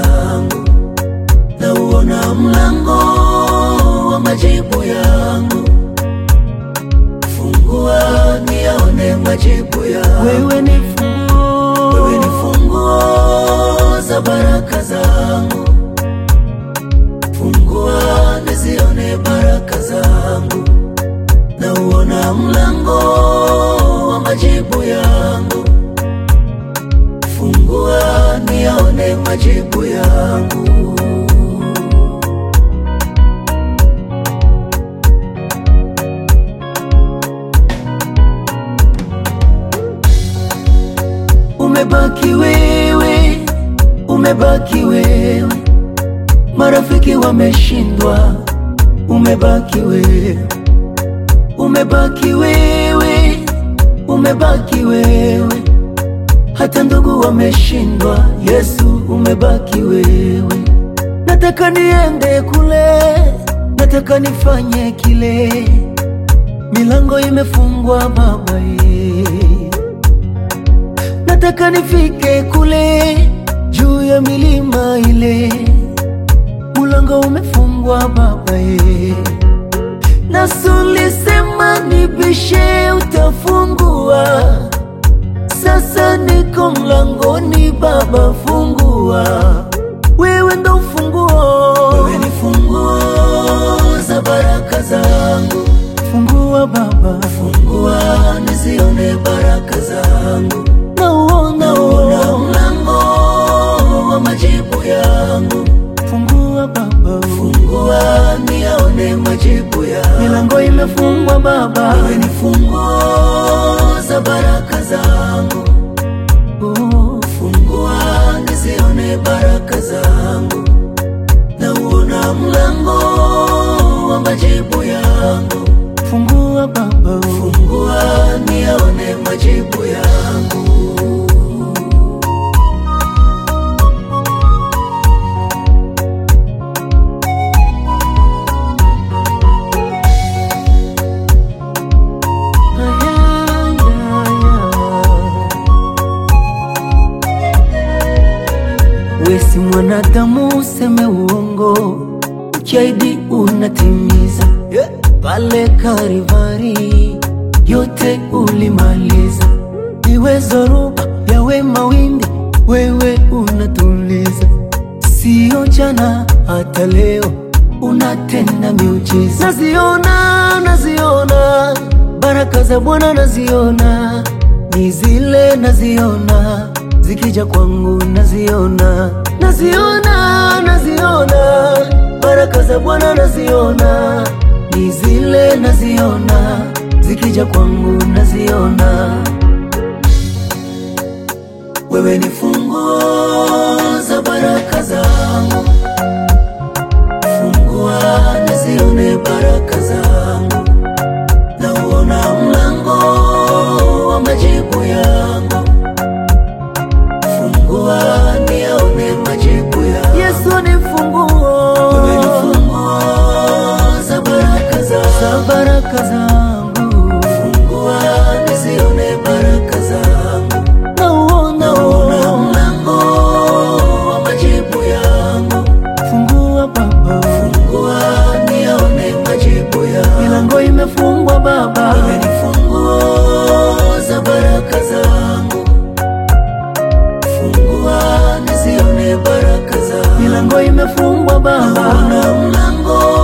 zangu, na uona mlango wa majibu yangu. Fungua niyaone majibu yangu. Wewe ni funguo, Wewe ni funguo za baraka zangu, fungua nizione baraka zangu, na uona mlango wa majibu yangu. Fungua niyaone majibu yangu. Umebaki wewe, umebaki wewe, marafiki wameshindwa, umebaki wewe, umebaki wewe, umebaki wewe, hata ndugu wameshindwa, Yesu umebaki wewe. Nataka niende kule, nataka nifanye kile, milango imefungwa Baba ye nataka nifike kule juu ya milima ile, mulango umefungwa Baba ye. Nasulisema nibishe, utafungua. Sasa niko mlangoni, Baba fungua, wewe ndo ufunguo. Wewe ni funguo za baraka zangu, fungua Baba, fungua nizione baraka zangu nauona nauona mlango wa majibu yangu. Fungua Baba, fungua niyaone majibu yangu. Milango imefungwa Baba, wewe ni funguo za baraka zangu. Oh, fungua nizione baraka zangu, nauona mlango wa majibu yangu. Fungua Baba, fungua niyaone majibu yangu. Wesi mwanadamu useme uongo, ukiahidi unatimiza. Pale Karivari yote ulimaliza, iwe zoruba yawe mawimbi, wewe unatuliza. Sio jana hata leo unatenda miujiza. Naziona, naziona baraka za Bwana naziona, ni zile naziona zikija kwangu naziona, naziona, naziona baraka za Bwana naziona, ni zile naziona zikija kwangu naziona. Wewe ni funguo za baraka zangu, fungua nizione baraka zangu, na uona mlango wa majibu yangu. Fungua niyaone majibu yangu. Yesu ni funguo, wewe ni funguo za baraka zangu, za baraka zangu. Fungua nizione baraka zangu, nauona nauona mlango wa majibu yangu. Fungua Baba, fungua niyaone majibu yangu. Milango imefungwa Baba, wewe ni funguo za baraka zangu. Fungua nizione baraka zangu. Milango imefungwa Baba, naona mlango